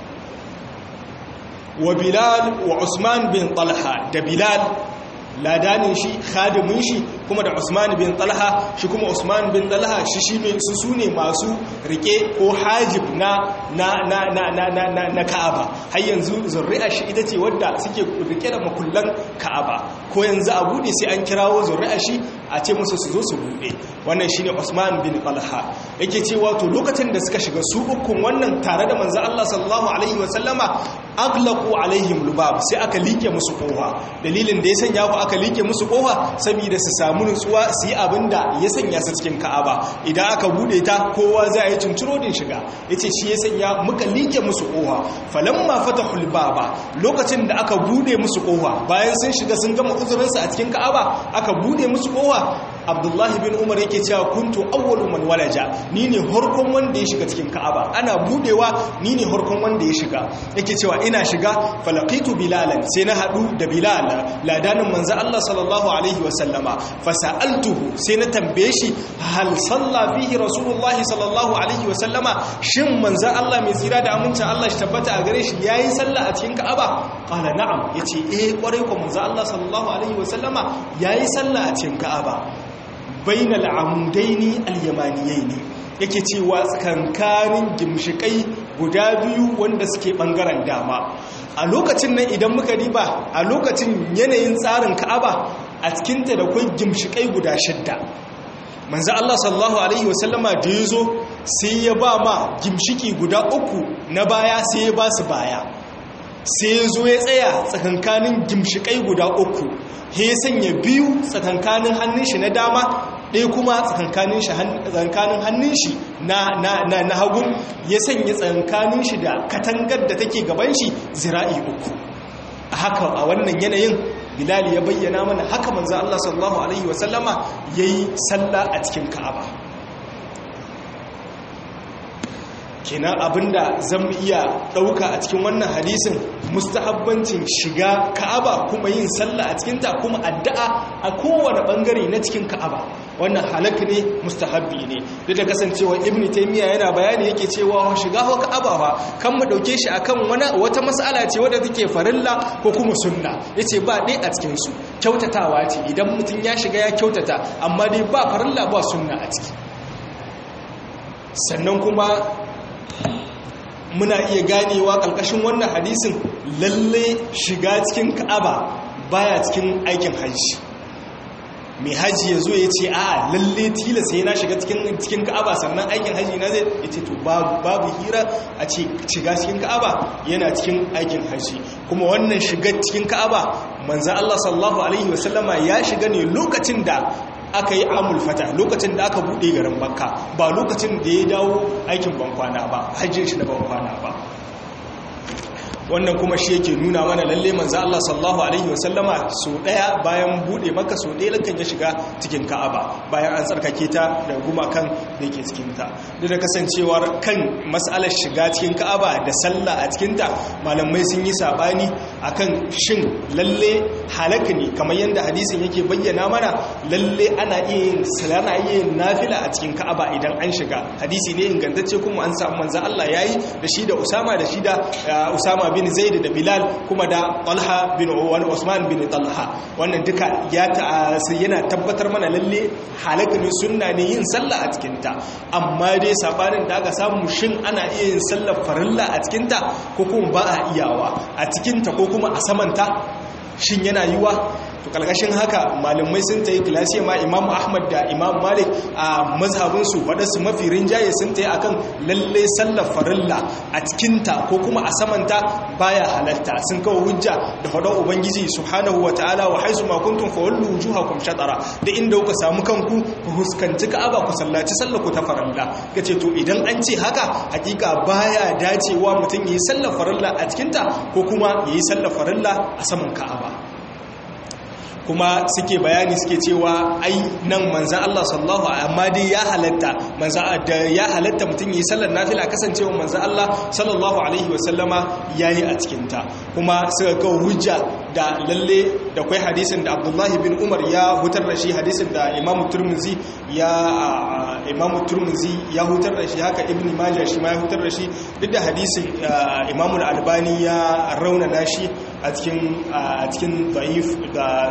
wa bilal wa usman bin talha da bilal ladanin shi khadimin shi kuma da Usman bin Talha shi kuma Usman bin Talha shi shi ne su sune masu rike ko hajib na na na na na na na Ka'aba har yanzu zuri'a shi ita ce wadda suke rike da makullan Ka'aba ko yanzu a bude sai an kirawo zuri'a shi a ce musu su zo su bude wannan shine Usman bin Talha yake cewa to lokacin da suka shiga su ukun wannan tare da manzo Allah sallallahu alaihi wa sallama aglaqu alaihim lubab sai aka like musu kofa dalilin da ya sanya ku aka like musu kofa saboda su samu nutsuwa su yi abinda ya sanya su cikin Ka'aba idan aka bude ta kowa zai yi cinciro din shiga yace shi ya sanya muka like musu kofa falamma fatahul baba lokacin da aka bude musu kofa bayan sun shiga sun gama uzurin su a cikin Ka'aba aka bude musu kofa Abdullahi bin Umar yake cewa kuntu awwalu man walaja ni ne harkon wanda ya shiga cikin Ka'aba ana budewa ni ne harkon wanda ya shiga yake cewa ina shiga falaqitu bilalan sai na hadu da bilal ladanin manzo Allah sallallahu alaihi wasallama fasa'altuhu sai na tambaye shi hal salla fihi rasulullahi sallallahu alaihi wasallama shin manzo Allah mai tsira da amincin Allah shi tabbata a gare shi yayi sallah a cikin Ka'aba qala na'am yace eh kwarai ko manzo Allah sallallahu alaihi wasallama yayi sallah a cikin Ka'aba bainal amudaini al-yamaniyaini yake cewa tsakankanin gimshikai guda biyu wanda suke bangaren dama a lokacin nan idan muka riba a lokacin yanayin tsarin ka'aba a cikinta da kwai gimshikai guda shidda manzo Allah sallallahu alaihi wasallama da yazo sai ya ba ma gimshiki guda uku na baya sai ya ba su baya sai ya zo ya tsaya tsakankanin gimshikai guda uku ya sanya biyu tsakankanin hannun shi na dama ɗaya kuma tsakankanin hannun shi na hagun ya sanya tsakankanin shi da katangar da take gaban shi zira'i uku a haka a wannan yanayin bilal ya bayyana mana haka manzo Allah sallallahu alaihi wasallama yayi sallah a cikin ka'aba kenan abinda zan iya ɗauka a cikin wannan hadisin mustahabbancin shiga ka'aba kuma yin sallah a cikinta kuma addu'a a kowane ɓangare na cikin ka'aba wannan halak ne mustahabbi ne duk da kasancewa ibn taymiya yana bayani yake cewa shiga ho ka'aba fa kan mu dauke shi akan wani wata mas'ala ce wadda take farilla ko kuma sunna yace ba dai a cikin su kyautatawa ce idan mutum ya shiga ya kyautata amma dai ba farilla ba sunna a ciki sannan kuma muna iya ganewa ƙarƙashin wannan hadisin lalle shiga cikin ka'aba baya cikin aikin hajji mai hajji ya zo ya ce a lalle tilasa yana shiga cikin ka'aba sannan aikin hajji na zai ya ce to babu hira a ce shiga cikin ka'aba yana cikin aikin hajji kuma wannan shiga cikin ka'aba manzan Allah sallallahu alaihi wasallama ya shiga ne lokacin da aka yi amul fata lokacin da aka buɗe garin bakka ba lokacin da ya dawo aikin bankwana ba hajjin shi da bankwana ba wannan kuma shi yake nuna mana lalle manzo Allah sallallahu alaihi wasallama so daya bayan bude maka so daya lakan ya shiga cikin Ka'aba bayan an tsarkake ta da gumakan da yake cikin ta duk da kasancewar kan mas'alar shiga cikin Ka'aba da sallah a cikin ta malamai sun yi sabani akan shin lalle halaka ne kamar yanda hadisin yake bayyana mana lalle ana iya yin salana iya yin nafila a cikin Ka'aba idan an shiga hadisi ne ingantacce kuma an samu manzo Allah yayi da shi da Usama da shi da Usama bin Zaid da Bilal kuma da Talha bin Usman bin Talha wannan duka ya yana tabbatar mana lalle halaka ne sunna ne yin sallah a cikin ta amma dai sabanin da aka samu shin ana iya yin sallar farilla a cikin ta ko kuma ba a iyawa a cikin ta ko kuma a saman ta shin yana yiwa to kalkashin haka malamai sun ta yi kilasiya ma imamu ahmad da imamu malik a mazhabinsu waɗansu mafi rinjaye sun ta yi a kan lalle sallar farilla a cikinta ko kuma a samanta baya halatta sun kawo hujja da faɗon ubangiji subhanahu wa ta'ala wa haisu ma kuntum fa wallu wujuhakum shatara da inda kuka samu kanku ku huskanci ka'aba ku sallaci sallar ku ta farilla kace to idan an ce haka hakika baya dacewa mutum yayi sallar farilla a cikinta ko kuma yayi sallar farilla a saman ka'aba kuma suke bayani suke cewa ai nan manzan Allah sallallahu amma dai ya halatta manzan da ya halatta mutum yi sallar nafila kasancewa manzan Allah sallallahu alaihi wasallama yayi a cikin ta kuma suka kawo hujja da lalle da kai hadisin da Abdullahi bin Umar ya hutar da shi hadisin da Imam Turmuzi ya Imam Turmuzi ya hutar da shi haka Ibn Majah shi ma ya hutar da shi duk da hadisin Imam Al-Albani ya raunana shi a cikin a cikin da'if da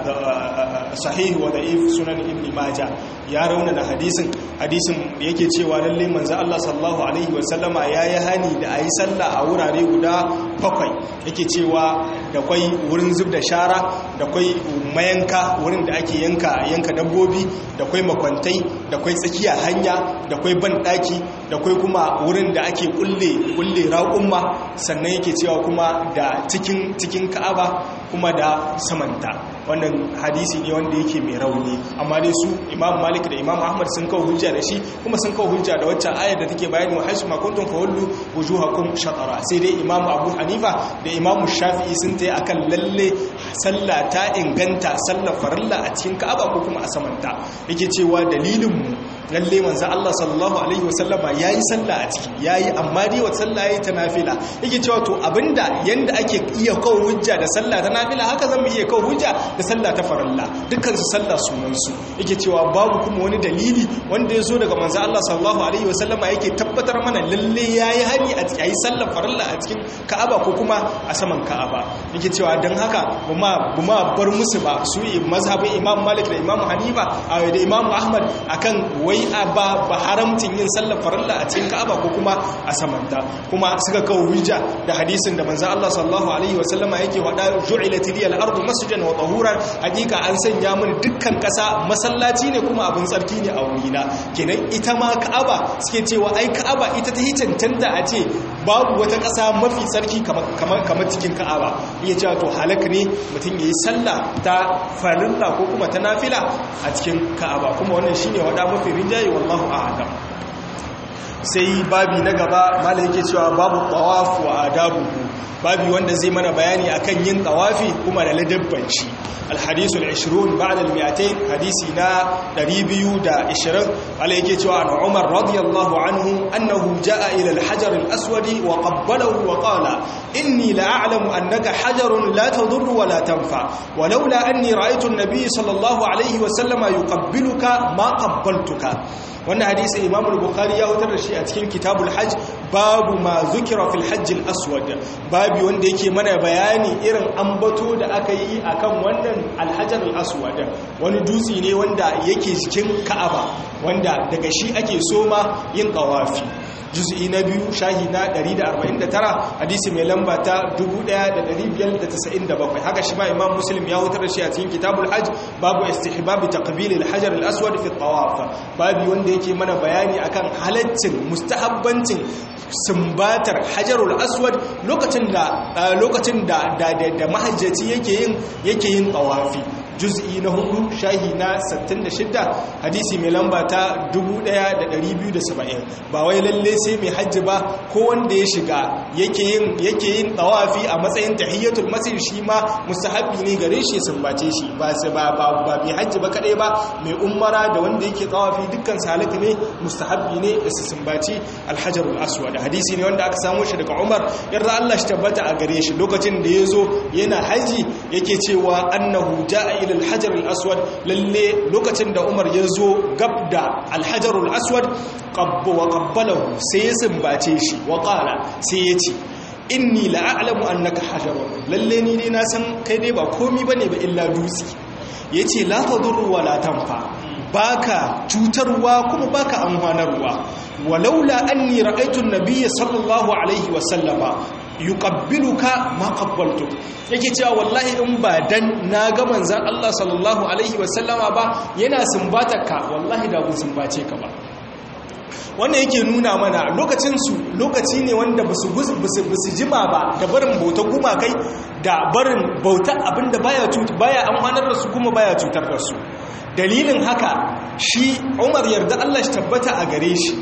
sahih wa da'if sunan Ibn Majah ya raunana hadisin hadisin yake cewa lalle manzo Allah sallallahu alaihi wasallama yayi hani da ayi sallah a wurare guda bakwai yake cewa da kwai wurin zub da shara da kwai mayanka wurin da ake yanka yanka dabbobi da kwai makwantai da kwai tsakiya hanya da kwai banɗaki da kwai kuma wurin da ake kulle kulle raƙumma sannan yake cewa kuma da cikin cikin ka'aba kuma da samanta wannan hadisi ne wanda yake mai rauni amma dai su imam malik da imam ahmad sun kawo hujja da shi kuma sun kawo hujja da waccan ayar da take bayani wa haisu makuntun fawallu wujuhakum shatara sai dai imam abu hanifa da imam shafi'i sun tayi akan lalle sallah ta inganta sallar farilla a cikin ka'aba ko kuma a samanta yake cewa dalilin mu lalle manzo Allah sallallahu alaihi wasallama yayi sallah a ciki yayi amma dai wa sallah yayi ta nafila yake cewa to abinda yanda ake iya kawo hujja da sallah ta nafila haka zan iya kawo hujja da sallah ta farilla dukkan su sallah sunan su yake cewa babu kuma wani dalili wanda ya zo daga manzo Allah sallallahu alaihi wasallama yake tabbatar mana lalle yayi hani a yayi sallar farilla a cikin Ka'aba ko kuma a saman Ka'aba yake cewa dan haka buma buma bar musu ba su mazhabin Imam Malik da Imam Hanifa da Imam Ahmad akan wai ba ba haramcin yin sallar farilla a cikin Ka'aba ko kuma a samanta kuma suka kawo hujja da hadisin da manzo Allah sallallahu alaihi wasallama yake wada ju'ilat liyal ardu masjidan wa tahuran hakika an sanya mini dukkan kasa masallaci ne kuma abin tsarki ne a wurina kenan ita ma Ka'aba suke cewa ai Ka'aba ita ta cancanta a ce babu wata kasa mafi tsarki kamar kamar cikin Ka'aba iya cewa to halaka ne mutum yayi sallah ta farilla ko kuma ta nafila a cikin Ka'aba kuma wannan shine wada mafi rinjaye wallahu a'lam sai babi na gaba malai yake cewa babu tawaf wa adabuhu babi wanda zai mana bayani akan yin tawafi kuma da ladabban shi الحديث العشرون بعد المئتين حديثنا دريبيو دا إشرق على يكيتوا عن عمر رضي الله عنه أنه جاء إلى الحجر الأسود وقبله وقال إني لأعلم أنك حجر لا تضر ولا تنفع ولولا أني رأيت النبي صلى الله عليه وسلم يقبلك ما قبلتك wannan hadisi imam al-bukhari ya hutar da shi a cikin kitabul hajj babu ma zukira fil hajj al-aswad babu wanda yake mana bayani irin ambato da aka yi akan wannan al-hajar al-aswad wani dutse ne wanda yake cikin ka'aba wanda daga shi ake soma yin tawafi juz'i na biyu shahi na 149 hadisi mai lamba ta 1597 haka shi ma imam muslim ya hutar da shi a cikin kitabul hajj babu istihbab taqbil al-hajar al-aswad fi at-tawaf babu wanda yake mana bayani akan halaccin mustahabbancin sumbatar hajarul aswad lokacin da lokacin da da mahajjaci yake yin yake yin tawafi juz'i na hudu shahi na 66 hadisi mai lamba ta 1270 ba wai lalle sai mai hajji ba ko wanda ya shiga yake yin yake yin tawafi a matsayin tahiyatul masjid shi ma mustahabi ne gare shi sumbace shi ba ba ba mai hajji ba kadai ba mai umara da wanda yake tawafi dukkan salaka ne mustahabi ne da su sumbaci alhajarul aswad hadisi ne wanda aka samu shi daga Umar yarda Allah shi tabbata a gare shi lokacin da yazo yana haji yake cewa annahu jaa ila alhajar aswad lalle lokacin da Umar yazo gab da alhajar aswad qabba wa qabbalahu sai ya sumbace shi wa qala sai ya ce inni la'alamu annaka hajarun lalle ni dai na san kai dai ba komi bane ba illa dutse yace la tadurru wa la tanfa baka cutarwa kuma baka amfanarwa walaula anni ra'aytu an-nabiyya sallallahu alaihi wa sallama yuqabbiluka ma qabbaltu yake cewa wallahi in ba dan na ga manzon Allah sallallahu alaihi wa sallama ba yana sumbatarka wallahi da kun sumbace ka ba wannan yake nuna mana lokacinsu lokaci ne wanda ba su jima ba da barin bautar gumakai da barin bautar abinda baya cutar baya amfanar da su kuma baya cutar da su dalilin haka shi umar yarda Allah shi tabbata a gare shi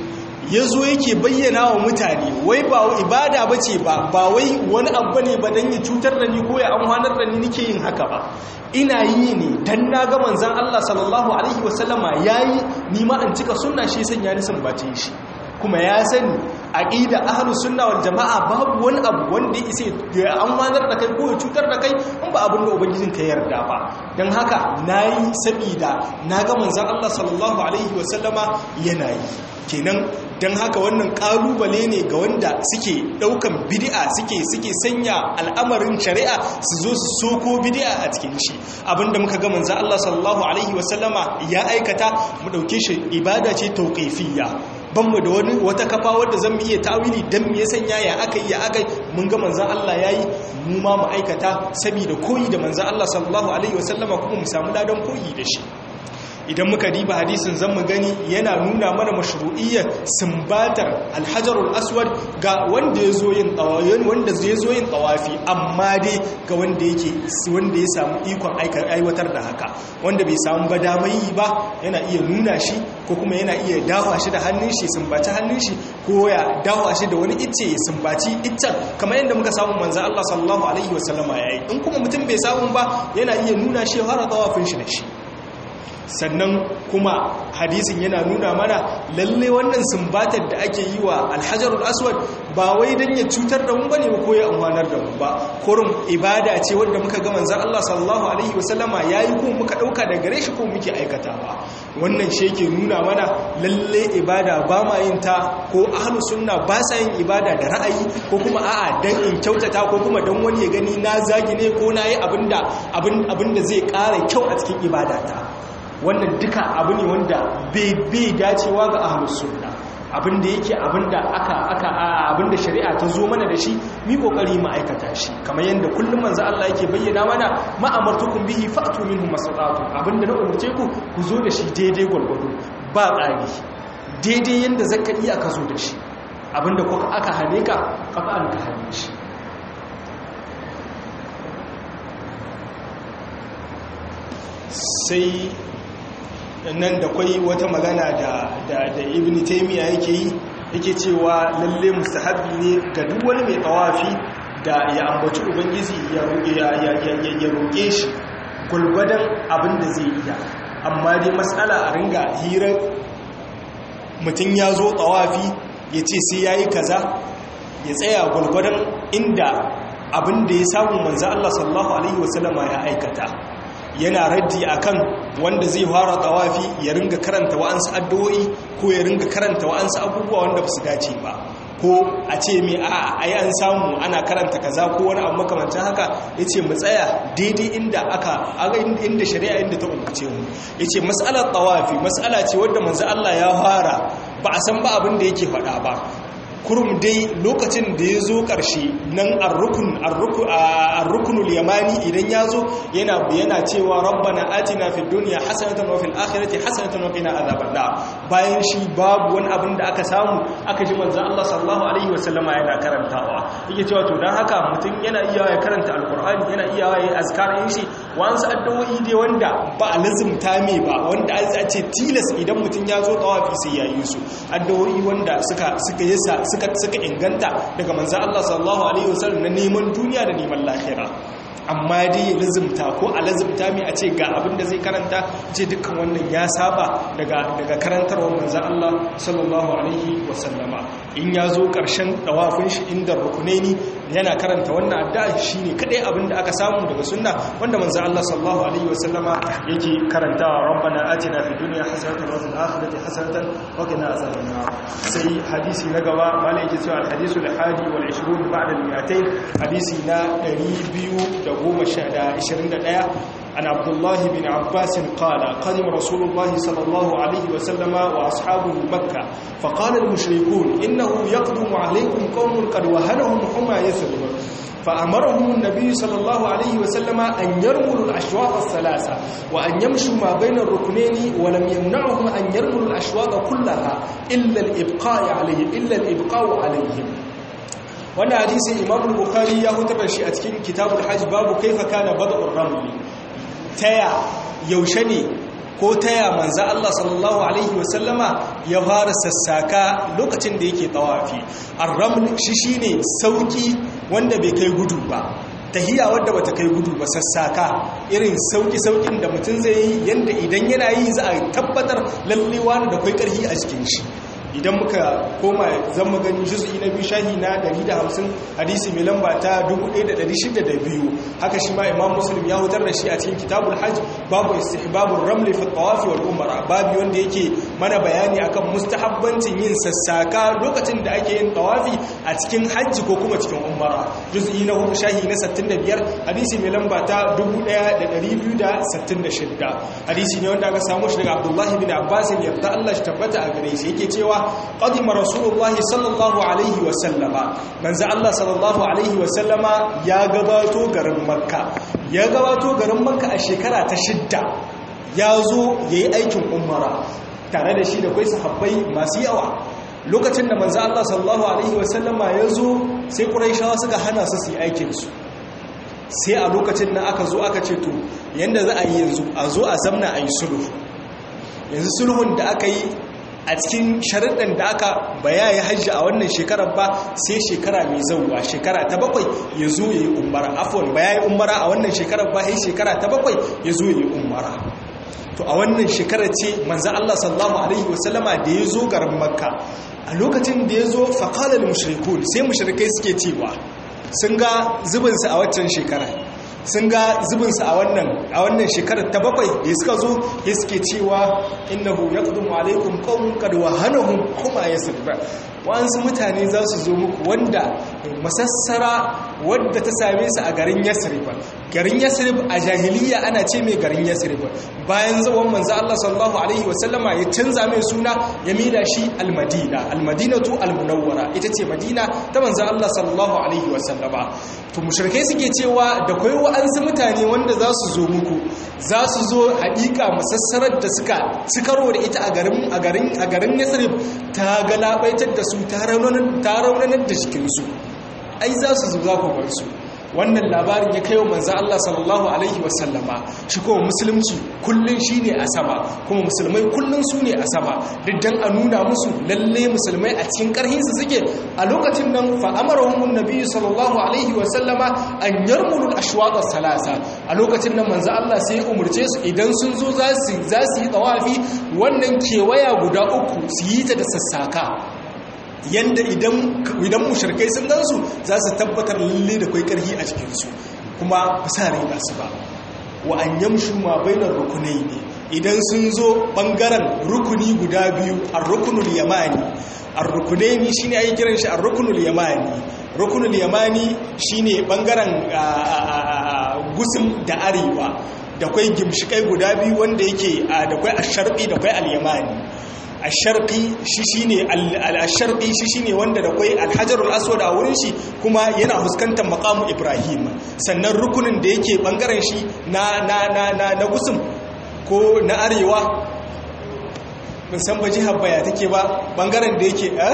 ya zo yake bayyana wa mutane wai ba ibada ba ce ba ba wai wani abu ne ba don ya cutar da ni ko ya amfanar da ni nike yin haka ba ina yi ne dan na ga manzan Allah sallallahu alaihi wasallama yayi ni ma an cika sunna shi sanya ni sambace shi kuma ya sani aqida ahlus sunna wal jamaa babu wani abu wanda ya isa ya amfanar da kai ko ya cutar da kai in ba abin da ubangijin ka yarda ba dan haka nayi sabida naga manzon Allah sallallahu alaihi wasallama yana yi kenan dan haka wannan kalubale ne ga wanda suke daukan bid'a suke suke sanya al'amarin shari'a su zo su soko bid'a a cikin shi abinda muka ga manzon Allah sallallahu alaihi wasallama ya aikata mu dauke shi ibada ce tauqifiyya banmu da wani wata kafa wadda zan iya tawili dan me ya sanya ya akai ya akai mun ga manzon Allah yayi mu ma mu aikata saboda koyi da manzon Allah sallallahu alaihi wasallama kuma mu samu ladan koyi da shi idan muka diba hadisin zan mu gani yana nuna mana mashru'iyyar sumbatar alhajarul aswad ga wanda ya zo yin tawafi wanda zai zo yin tawafi amma dai ga wanda yake wanda ya samu ikon aiwatar da haka wanda bai samu ba damai ba yana iya nuna shi ko kuma yana iya dawa shi da hannun shi sumbaci hannun shi ko ya dawa shi da wani icce ya sumbaci iccen kamar yadda muka samu manzo Allah sallallahu alaihi wasallama yayi in kuma mutum bai samu ba yana iya nuna shi har tawafin shi da shi sannan kuma hadisin yana nuna mana lalle wannan sumbatar da ake yi wa alhajarul aswad ba wai dan ya cutar da mu bane ba ko ya amfanar da mu ba kurum ibada ce wanda muka ga manzon Allah sallallahu alaihi wasallama yayi ko muka dauka daga gare shi ko muke aikatawa wannan shi yake nuna mana lalle ibada ba ma yin ta ko ahlus sunna ba sa yin ibada da ra'ayi ko kuma a'a dan in kyautata ko kuma dan wani ya gani na zagi ne ko na yi abinda abin abinda zai ƙara kyau a cikin ibadata wannan duka abu ne wanda bai dacewa ga ahlus sunna abinda yake abinda aka aka abinda shari'a ta zo mana da shi mi kokari mu aikata shi kamar yanda kullum manzo Allah yake bayyana mana ma amartukum bihi fa'tu minhu masata'tu abinda na umurce ku ku zo da shi daidai gwargwado ba tsari daidai yanda zaka iya ka zo da shi abinda kuka aka hane ka kafa an ka hane shi sai nan da kwai wata magana da da ibn taymiya yake yi yake cewa lalle mustahabbi ne ga duk wani mai tawafi da ya ambaci ubangiji ya roƙe ya roƙe shi gulgwadan abin da zai iya amma dai matsala a ringa hirar mutum ya zo tawafi ya ce sai yayi kaza ya tsaya gulgwadan inda abin da ya samu manzo Allah sallallahu alaihi wasallama ya aikata yana raddi akan wanda zai fara tawafi ya ringa karanta wa'ansu addu'o'i ko ya ringa karanta wa'ansu abubuwa wanda basu dace ba ko a ce mai a ai an samu ana karanta kaza ko wani abu makamancin haka yace mu tsaya daidai inda aka aga inda shari'a inda ta umarce mu yace mas'alar tawafi mas'ala ce wanda manzo Allah ya fara ba a san ba abin da yake faɗa ba kurum dai lokacin da ya zo ƙarshe nan arrukunul yamani idan ya zo yana yana cewa rabbana atina fid dunya hasanatan wa fil akhirati hasanatan wa qina adhaban nar bayan shi babu wani abin da aka samu aka ji manzo Allah sallallahu alaihi wasallama yana karantawa yake cewa to dan haka mutum yana iya ya karanta alqur'ani yana iya ya azkar yin shi wasu addu'o'i dai wanda ba a lazumta me ba wanda a ce tilas idan mutum ya zo tawafi sai ya yi su addu'o'i wanda suka suka yasa suka suka inganta daga manzo Allah sallallahu alaihi wasallam na neman duniya da neman lahira amma dai lazimta ko a lazimta mai a ce ga abin da zai karanta ce dukkan wannan ya saba daga daga karantarwar manzo Allah sallallahu alaihi wasallama in ya zo karshen dawafin shi inda rukunaini yana karanta wannan addu'a shine kadai abin da aka samu daga sunna wanda manzo Allah sallallahu alaihi wasallama yake karantawa rabbana atina fid dunya hasanatan wa fil akhirati hasanatan wa qina azaban nar sai hadisi na gaba malai yake cewa al-hadisu al-hadi wal 20 ba'da al-200 hadisi na 221 عن عبد الله بن عباس قال قدم رسول الله صلى الله عليه وسلم وأصحابه مكة فقال المشركون إنه يقدم عليكم قوم قد وهنهم حمى يثرب فأمرهم النبي صلى الله عليه وسلم أن يرملوا الأشواط الثلاثة وأن يمشوا ما بين الركنين ولم يمنعهم أن يرملوا الأشواط كلها إلا الإبقاء عليه إلا الإبقاء عليهم wannan hadisin imam bukhari ya hutar da shi a cikin kitabul hajj babu kaifa kana bad'ur ramli taya yaushe ne ko taya manzo Allah sallallahu alaihi wasallama ya fara sassaka lokacin da yake tawafi ar-raml shi shine sauki wanda bai kai gudu ba tahiya wadda bata kai gudu ba sassaka irin sauki saukin da mutum zai yi yanda idan yana yi za a tabbatar lallewa da kai karhi a cikin shi idan muka koma zan mu gani juz'i na biyu shahi na 150 hadisi mai lamba ta 1602 haka shi ma imam muslim ya hutar da shi a cikin kitabul hajj babu istihbabur raml fi tawafi wal umra babu wanda yake mana bayani akan mustahabbancin yin sassaka lokacin da ake yin tawafi a cikin hajji ko kuma cikin umra juz'i na hudu shahi na 65 hadisi mai lamba ta 1266 hadisi ne wanda aka samu shi daga abdullahi bin abbas yarda Allah shi tabbata a gare shi yake cewa qadima rasulullahi sallallahu alaihi wa sallama manzo Allah sallallahu alaihi wa sallama ya gabato garin makka ya gabato garin makka a shekara ta shidda ya zo yayi aikin umara tare da shi da kai sahabbai masu yawa lokacin da manzo Allah sallallahu alaihi wa sallama ya zo sai quraishawa suka hana su su yi aikin su sai a lokacin nan aka zo aka ce to yanda za a yi yanzu a zo a zamna a yi sulhu yanzu sulhun da aka yi a cikin sharaɗin da aka baya ya hajji a wannan shekarar ba sai shekara mai zauwa shekara ta bakwai ya zo ya yi umara afuwan baya yi umara a wannan shekarar ba ya shekara ta bakwai ya zo ya yi umara to a wannan shekarar ce manzan Allah sallallahu Alaihi wasallama da ya zo garin makka a lokacin da ya zo faƙalar mushrikun sai mushrikai suke cewa sun ga zubinsa a waccan shekara sun ga zubinsa a wannan a wannan shekarar ta bakwai da suka zo ya suke cewa innahu yaqdumu alaikum qawmun qad wahanahum kuma yasra wa'ansu mutane za su zo muku wanda masassara wadda ta same su a garin yasrib garin yasrib a jahiliya ana ce mai garin yasrib bayan zawon manzo Allah sallallahu alaihi wasallama ya canza mai suna ya mida shi almadina almadinatu almunawwara ita ce madina ta manzo Allah sallallahu alaihi wasallama to mushrikai suke cewa da kai wa'ansu mutane wanda za su zo muku za su zo haƙiƙa masassarar da suka cikaro da ita a garin a garin a garin yasrib ta galabaitar da su ta raunanar da jikinsu ai za su zuwa kwabarsu wannan labarin ya kai wa manzan Allah sallallahu Alaihi wasallama shi kuma musulunci kullum shi ne a sama kuma musulmai kullum su ne a sama diddan a nuna musu lalle musulmai a cikin karhinsu suke a lokacin nan fa'amarahun nabi sallallahu Alaihi wasallama an yarmulul ashwaɗar salasa a lokacin nan manzan Allah sai ya umarce su idan sun zo za su yi tsawafi wannan kewaya guda uku su yi ta da sassaka yanda idan mushirkai sun gansu za su tabbatar lalle da kwai karhi a cikinsu kuma ba sa rai ba su ba wa an yamshu ma bainar rukunai ne idan sun zo bangaren rukuni guda biyu a rukunul yamani a rukunai ne shine ake kiran shi a rukunul yamani rukunul yamani shine bangaren gusum da arewa da kwai gimshikai guda biyu wanda yake da kwai asharbi da kwai al-yamani asharqi shi shine al-sharqi shi shine wanda da kai al-hajarul aswad a wurin shi kuma yana fuskantar maqamu ibrahim sannan rukunin da yake bangaren shi na na na na, na gusum ko na arewa mun san ba jihar baya take ba bangaren da yake eh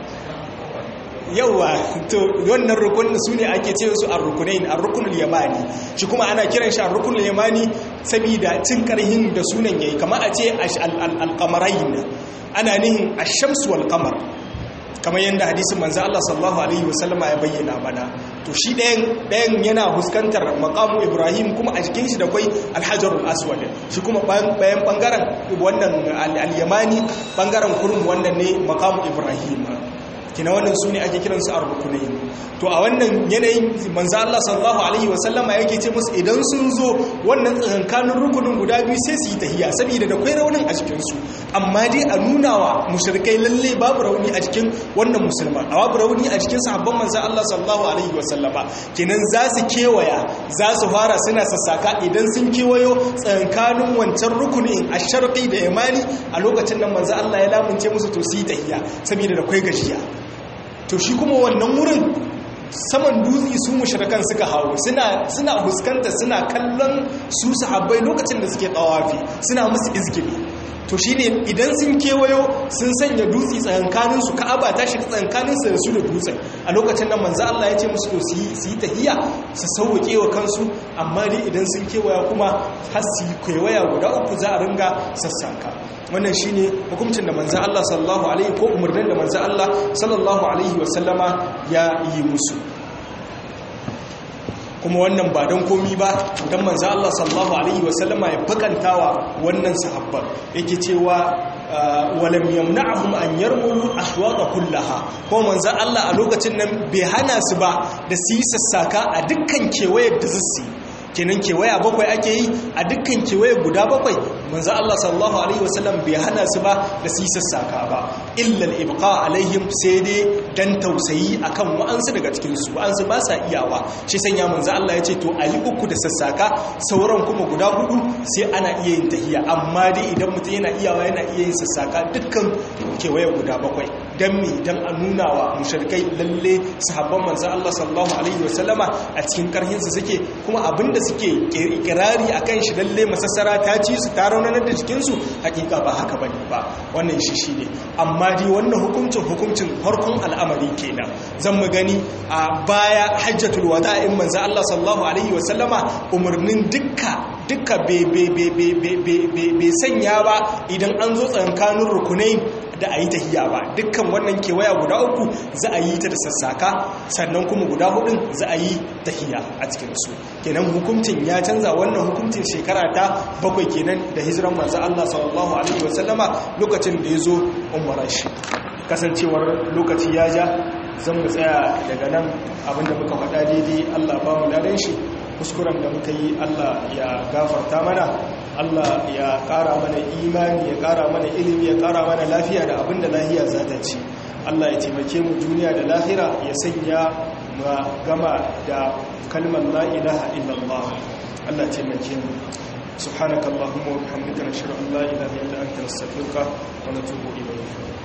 yawa to wannan rukunin su ne ake ce su ar-rukunain ar-rukunul yamani shi kuma ana kiran shi ar-rukunul yamani saboda cin karhin da sunan yayi kamar a ce al-qamarain ana nihin ash-shams wal qamar kamar yadda hadisin manzo Allah sallallahu alaihi wasallama ya bayyana mana to shi ɗayan ɗayan yana huskantar maqamu Ibrahim kuma a jikin shi da kai al-hajarul aswad shi kuma bayan bangaren wannan al-yamani bangaren kurum wannan ne maqamu Ibrahim kina wannan su ne ake kiransu ar-rukunai to a wannan yanayin manzo Allah sallallahu alaihi wasallama yake ce musu idan sun zo wannan tsakankanin rukunin guda biyu sai su yi tahiya saboda da kai raunin a cikin su amma dai a nuna wa mushrikai lalle babu rauni a cikin wannan musulman a babu rauni a cikin sahabban manzo Allah sallallahu alaihi wasallama kenan za su kewaya za su fara suna sassaka idan sun kewayo tsakankanin wancan rukunin asharqi da yamani a lokacin nan manzo Allah ya lamunce musu to su yi tahiya saboda da kai gajiya to shi kuma wannan wurin saman dutse su mushrikan suka hawo suna suna huskanta suna kallon su sahabbai lokacin da suke tawafi suna musu izgili to shine idan sun kewayo sun sanya dutse tsakankanin su ka'aba ta shiga tsakankanin su da su da dutsen a lokacin nan manzo Allah ya ce musu to su yi su yi tahiya su sauke wa kansu amma dai idan sun kewaya kuma har su yi kewaya guda uku za a ringa sassaka wannan shine hukuncin da manzo Allah sallallahu alaihi ko umarnin da manzo Allah sallallahu alaihi wasallama ya yi musu kuma wannan ba don komi ba don manzo Allah sallallahu alaihi wasallama ya bakantawa wannan sahabban yake cewa walam yamna'hum an yarmulu ahwaqa kullaha ko manzo Allah a lokacin nan bai hana su ba da su yi sassaka a dukkan kewayar da su kenan kewaya bakwai ake yi a dukkan kewaye guda bakwai manzo Allah sallallahu alaihi wasallam bai hana su ba da su sassaka ba illa al-ibqa alaihim sai dai dan tausayi akan wa'ansu daga cikin su wa'ansu ba sa iyawa shi sanya manzo Allah ya ce to ayi uku da sassaka sauran kuma guda hudu sai ana iya yin tahiya amma dai idan mutum yana iyawa yana iya yin sassaka dukkan kewaye guda bakwai dan mi dan a nuna wa mushrikai lalle sahabban manzo Allah sallallahu alaihi wasallama a cikin karhin su suke kuma abinda suke ikirari akan shi lalle masassara ta ci su ta raunanar da jikinsu hakika ba haka bane ba wannan shi shi ne amma dai wannan hukuncin hukuncin farkon al'amari kenan zan mu gani a baya hajjatul wada'in manzo Allah sallallahu alaihi wasallama umarnin dukka dukka bai sanya ba idan an zo tsankanin rukunai da a yi tahiya ba dukkan wannan kewaya guda uku za a yi ta da sassaka sannan kuma guda hudun za a yi tahiya a cikinsu kenan hukuncin ya canza wannan hukuncin shekara ta bakwai kenan da hijiran manzo Allah sallallahu alaihi wasallama lokacin da ya zo umara shi kasancewar lokaci ya ja zan mu tsaya daga nan abinda muka faɗa daidai Allah ba mu ladan shi kuskuren da muka yi Allah ya gafarta mana Allah ya ƙara mana imani ya ƙara mana ilimi ya ƙara mana lafiya da abinda lahiya za ta ci Allah ya taimake mu duniya da lahira ya sanya ma gama da kalmar la ilaha illallah Allah ya taimake mu سبحانك اللهم وبحمدك نشهد ان لا اله الا انت نستغفرك ونتوب اليك